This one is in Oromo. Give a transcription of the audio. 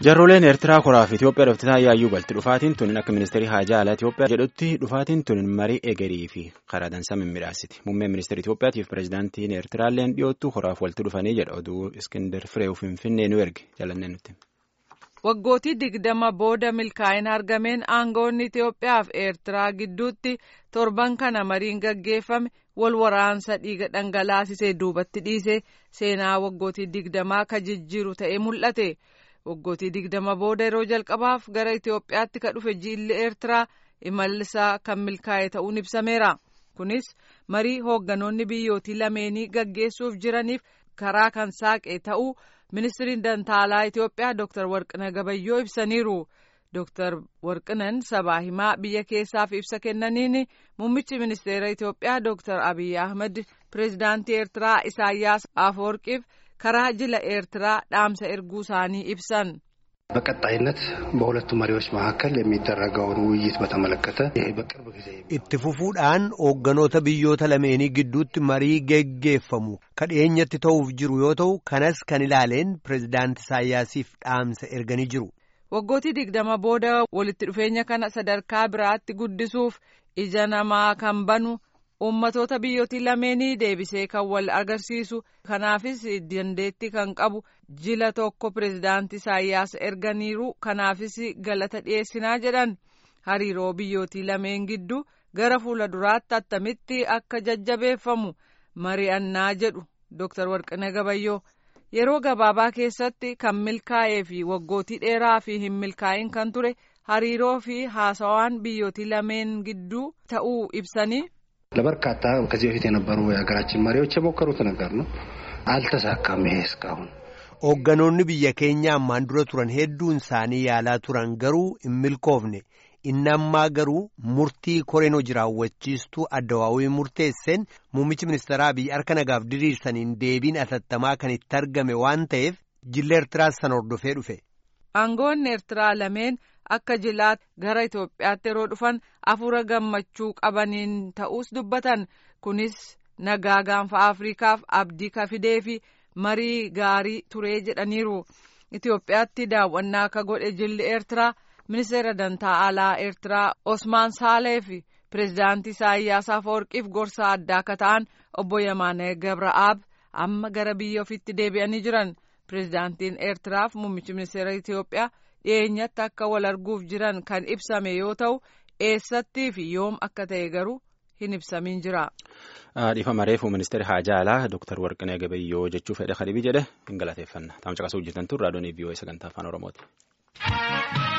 Jarroleen Eertiraa koraaf Itoophiyaa dhooftisaa yaayyuu galti dhufaatiin tun akka ministeerii haajaa alaa Itoophiyaa jedhutti dhufaatiin tun marii egerii fi karaa dansaa mimmiidhaasiti. Muummeen ministeera Itoophiyaatiif pireezidaantiin Eertiraalleen dhiyoottu koraaf walitti dhufanii jedha oduu Iskindar Fireew Finfinnee nu erge jalannee nutti. Waggootii digdama booda milkaa'ina argameen aangoonni Itoophiyaa fi Eertiraa gidduutti torban kana mariin gaggeeffame wal waraansa dhiiga dhangalaasisee duubatti dhiise seenaa waggootii digdamaa ka jijjiiru ta'ee mul'ate. Waggootii digdama booda yeroo jalqabaaf gara Itoophiyaatti ka dhufe jiilli Eertiraa imallisaa kan milkaa'e ta'uun ibsameera. Kunis marii hoogganoonni biyyootii lameenii gaggeessuuf jiraniif karaa kan saaqe ta'uu ministiriin dantaalaa Itoophiyaa Dr. Warqina Gabayyoo ibsaniiru. Dr. Warqinan sabaa himaa biyya keessaaf ibsa kennaniin muummichi ministeera Itoophiyaa Dr. Abiy Ahmed pireezidaantii Eertiraa Isaayyaas Afawarqiif karaa jila ኤርትraa dhaamsa erguu isaanii ibsan በቀጣይነት በሁለቱ መሪዎች መካከል የሚደረገውን ውይይት በተመለከተ ይሄ በቅርብ ጊዜ itti fufuudhaan hoogganoota biyyoota lameenii gidduutti marii geggeeffamu kan dhiyeenyatti ta'uuf jiru yoo ta'u kanas kan ilaaleen pireezidaanti Isaayyaasiif dhaamsa erganii jiru. Waggootii digdama booda walitti dhufeenya kana sadarkaa biraatti guddisuuf ija namaa kan banu ummatoota biyyootii lameenii deebisee kan wal agarsiisu kanaafis dandeettii kan qabu jila tokko pireezidaantii Isaayyaas erganiiru kanaafis galata dhiyeessinaa jedhan hariiroo biyyootii lameen gidduu gara fuula duraatti attamitti akka jajjabeeffamu mari'annaa jedhu Dr. Warqina Gabayyoo yeroo gabaabaa keessatti kan milkaa'ee fi waggootii dheeraa fi hin milkaa'in kan ture hariiroo fi haasawaan biyyootii lameen gidduu ta'uu ibsanii ለበርካታ ከዚህ በፊት የነበሩ የሀገራችን መሪዎች የሞከሩት ነገር ነው። አልተሳካም። ይሄ እስካሁን hoogganoonni biyya keenya ammaan dura turan hedduun isaanii yaalaa turan garuu hin milkoofne inni ammaa garuu murtii koreen hojii raawwachiistuu addawaawii murteesseen muummichi ministeeraa biyya harka nagaaf diriirsaniin deebiin atattamaa kan itti argame waan ta'eef jilla eertiraas san hordofee dhufe. aangoonni eertiraa lameen akka jilaatti gara Itoophiyaatti yeroo dhufan afuura gammachuu qabaniin ta'us dubbatan kunis nagaa gaanfa Afriikaaf abdii ka fidee fi marii gaarii turee jedhaniiru. Itoophiyaatti daawwannaa akka godhe jilli Eertiraa ministeera dantaa alaa Eertiraa Osmaan Saalee fi pireezidaantii Isaayyaas Afawarqiif gorsa addaa akka ta'an obbo Yamaanee Gabra'aab amma gara biyya ofiitti deebi'anii jiran. Pireezidaantiin Eertiraaf muummichi ministeera Itoophiyaa dhiyeenyatti akka wal arguuf jiran kan ibsame yoo ta'u eessattii fi yoom akka ta'e garuu hin ibsamin jira. Dhiifama reefu ministeera haajaa alaa Dr. Warqinee Gabayyoo jechuu fedhe kadhibii jedhe hin galateeffanna. Taa'umsa qasuu hojjetan turre raadiyoon vii'oo sagantaa afaan Oromooti.